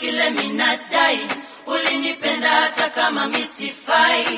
kile minadai, ulinipenda hata kama misifai.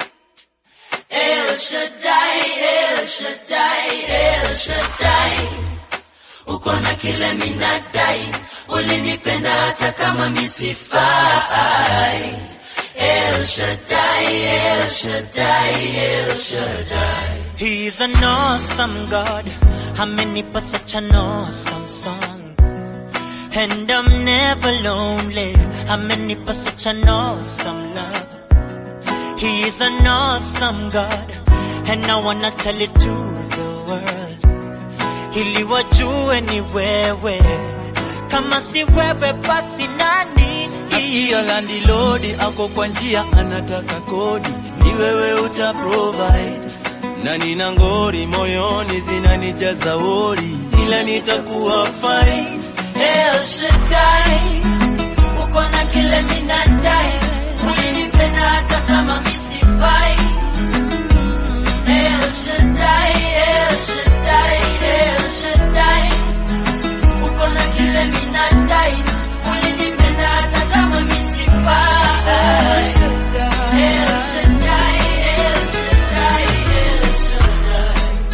El Shaddai, El Shaddai, El Shaddai, uko na kile minadai, ulinipenda hata kama misifai. El Shaddai, El Shaddai, El Shaddai. He's an awesome God. Amenipa such an awesome song. And I'm never lonely. Amenipa such an awesome love. He is an awesome God. And I wanna tell it to the world. Ili wajue ni wewe. Kama si wewe basi nani? Nasikia landlord ako kwa njia anataka kodi, ni wewe uta provide. Na nina ngori moyoni zinanijaza wori, ila nitakuwa fine. El Shaddai, uko na kile minadai, ulinipenda hata kama misifai. El Shaddai, El Shaddai, El Shaddai, uko na kile minadai, ulinipenda hata kama misifai. El Shaddai, El Shaddai, El Shaddai.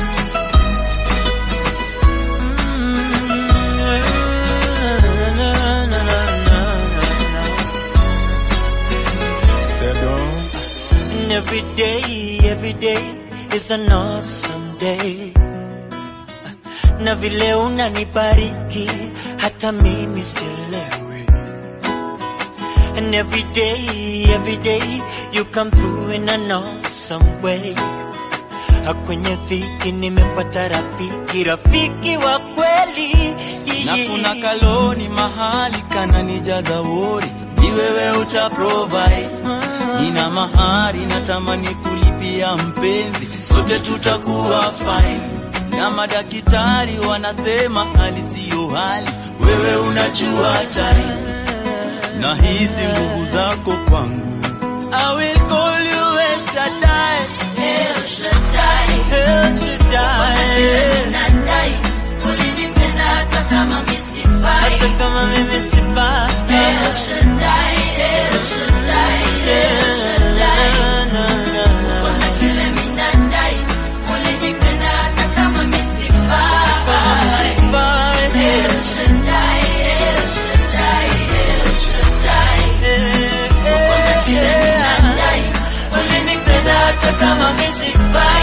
And every day, every day is an awesome day. Na vile unanibariki hata mimi sielewi. And every day, every day you come through in an awesome way. Kwenye dhiki nimepata rafiki, rafiki wa kweli. Na kuna kaloni mahali kananijaza wori, ni wewe uta provide. Nina mahari natamani kulipia mpenzi, sote tutakuwa fine. Na madaktari wanasema hali siyo hali, wewe unajua time. Nahisi nguvu zako kwangu. I will call you El Shaddai, El Shaddai. El Shaddai. Nadai, ulinipenda hata kama misifai. Hata kama mimi sifai. El Shaddai, El Shaddai, El Shaddai. Na, na, na. Kuna kile minadai, ulinipenda hata kama misifai. Sifai. El Shaddai, El Shaddai, El Shaddai. Kuna kile minadai, ulinipenda hata kama misifai.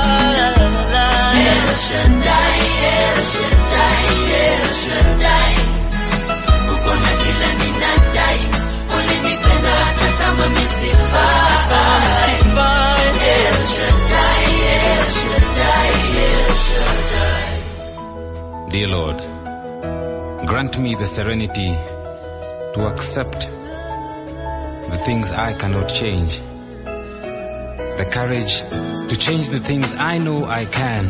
El Shaddai, El Shaddai, El Shaddai. Uko na kile minadai, ulinipenda hata kama misifai. El Shaddai, El Shaddai, El Shaddai. Dear Lord, grant me the serenity to accept the things I cannot change, the courage to change the things I know I can,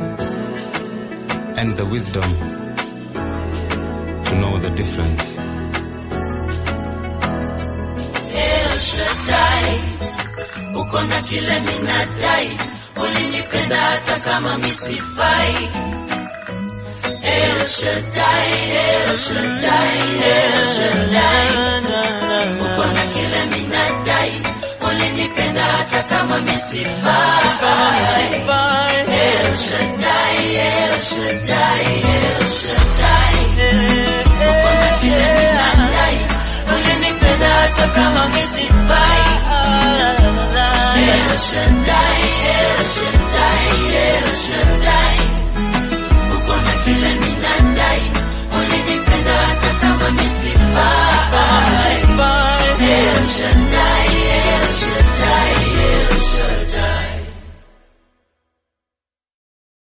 and the wisdom to know the difference. El Shaddai, uko na kile minadai, ulinipenda hata kama misifai. El Shaddai, El Shaddai, El Shaddai, uko na kile minadai, ulinipenda hata kama misifai. El Shaddai, El Shaddai, El Shaddai, uko na kile minadai, ulinipenda hata kama misifai.